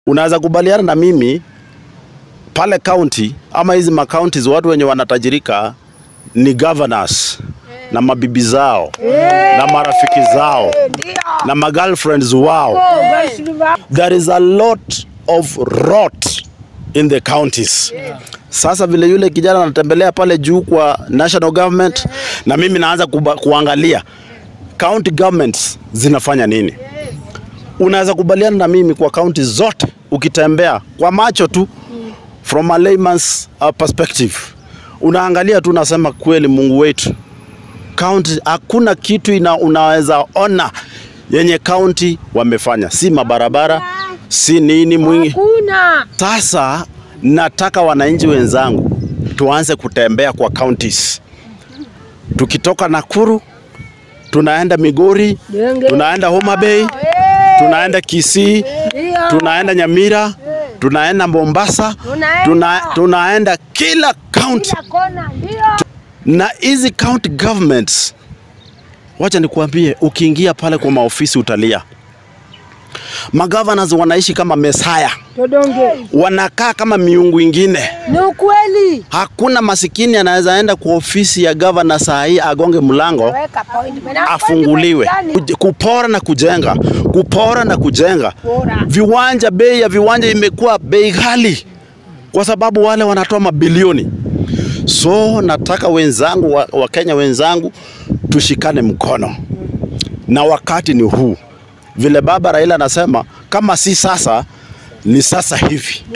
unaweza kubaliana na mimi pale county ama hizi makaunti watu wenye wanatajirika ni governors na mabibi zao na marafiki zao na magirlfriends wao. There is a lot of rot in the counties. Sasa vile yule kijana anatembelea pale juu kwa national government, na mimi naanza kuba, kuangalia county governments zinafanya nini. Unaweza kubaliana na mimi kwa county zote, ukitembea kwa macho tu from a layman's uh, perspective, unaangalia tu, unasema kweli, Mungu wetu county, hakuna kitu ina, unaweza ona yenye county wamefanya, si mabarabara, si nini mwingi. Hakuna. Sasa nataka wananchi wenzangu tuanze kutembea kwa counties. Tukitoka Nakuru tunaenda Migori, Denge. tunaenda Homa Bay, tunaenda Kisii, Ndio. tunaenda Nyamira, tunaenda Mombasa, Tunaenda. tuna, tunaenda kila county Kila kona. Ndio. na hizi county governments, wacha nikuambie, ukiingia pale kwa maofisi utalia. Magovernors wanaishi kama mesaya, Todonge. wanakaa kama miungu ingine. Ni ukweli. Hakuna masikini anaweza enda kwa ofisi ya governor saa hii agonge mlango Weka point. Mena afunguliwe. point gani? Kuj- Kupora na kujenga, kupora na kujenga. Pora. Viwanja, bei ya viwanja imekuwa bei ghali kwa sababu wale wanatoa mabilioni. So nataka wenzangu wa, wa Kenya wenzangu tushikane mkono, na wakati ni huu, vile baba Raila anasema, kama si sasa ni sasa hivi.